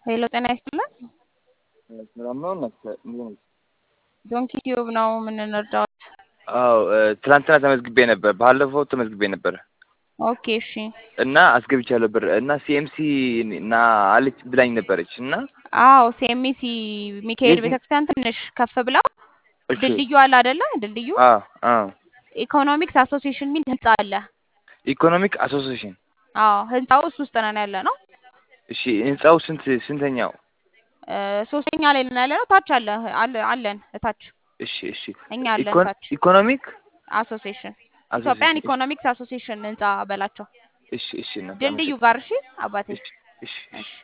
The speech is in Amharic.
ሄሎ ጤና ይስጥልን። ሰላም ነው እናት እንዴት ነሽ? ዶንኪ ቲዩብ ነው የምንረዳው። አዎ ትናንትና ተመዝግቤ ነበር። ባለፈው ተመዝግቤ ነበር ኦኬ እሺ። እና አስገብቻለሁ ብር እና ሲኤምሲ እና አለች ብላኝ ነበረች እና አዎ ሴሚሲ ሚካኤል የት- ቤተክርስቲያን ትንሽ ከፍ ብለው እሺ ድልድዩ አለ አይደለ? ድልድዩ አ አ ኢኮኖሚክስ አሶሲዬሽን የሚል ህንጻ አለ። ኢኮኖሚክ አሶሲዬሽን አዎ ህንጻው እሱ ውስጥ ነን ያለ ነው። እሺ ህንጻው ስንት ስንተኛው? እ ሶስተኛ ላይ ነን ያለ ነው። ታች አለ አለ አለን እታች እሺ እሺ እኛ አለን ኢኮን- ታች ኢኮኖሚክ አሶሲዬሽን ኢትዮጵያን አሶሲዬሽን ኢኮኖሚክስ አሶሲዬሽን ህንጻ በላቸው እሺ እሺ እናት ድልድዩ አመሰግናለሁ። ጋር እሺ አባቴ እሺ እሺ እሺ